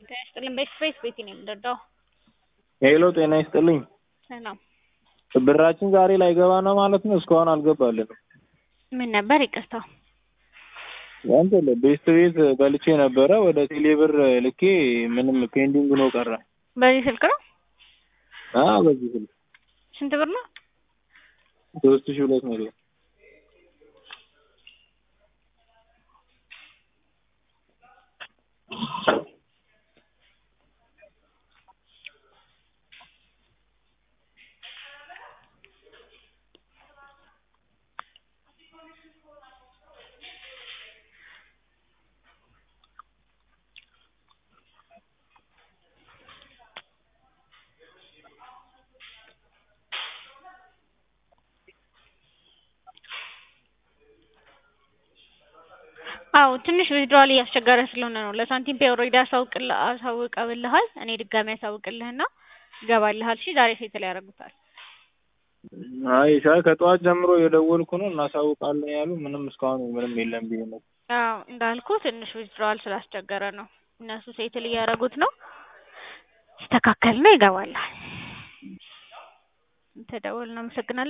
ጤና ይስጥልኝ በኤክስፕሬስ ቤቲ ነው የምንረዳው። ሄሎ ጤና ይስጥልኝ። ሰላም ብራችን ዛሬ ላይገባ ነው ማለት ነው? እስካሁን አልገባልንም። ምን ነበር? ይቅርታ እንትን ቤስት ቤት በልቼ ነበረ ወደ ቴሌብር ልኬ ምንም ፔንዲንግ ነው ቀረ። በዚህ ስልክ ነው? አዎ በዚህ ስልክ ስንት ብር ነው? ሶስት ሺህ ሁለት መቶ አዎ ትንሽ ዊዝድሮዋል እያስቸገረ ስለሆነ ነው። ለሳንቲም ፔይ ኦልሬዲ አሳውቅልህ አሳውቀውልሃል። እኔ ድጋሚ አሳውቅልህና ይገባልሃል። እሺ ዛሬ ሴትል ያደርጉታል። አይ ሻይ ከጠዋት ጀምሮ የደወልኩ ነው እናሳውቃለን ያሉ ምንም እስካሁን ምንም የለም ብዬ ነው። አዎ እንዳልኩ ትንሽ ዊዝድሮዋል ስላስቸገረ ነው። እነሱ ሴትል እያደረጉት ነው። ሲስተካከልና ይገባልሃል። ተደውል። እናመሰግናለን።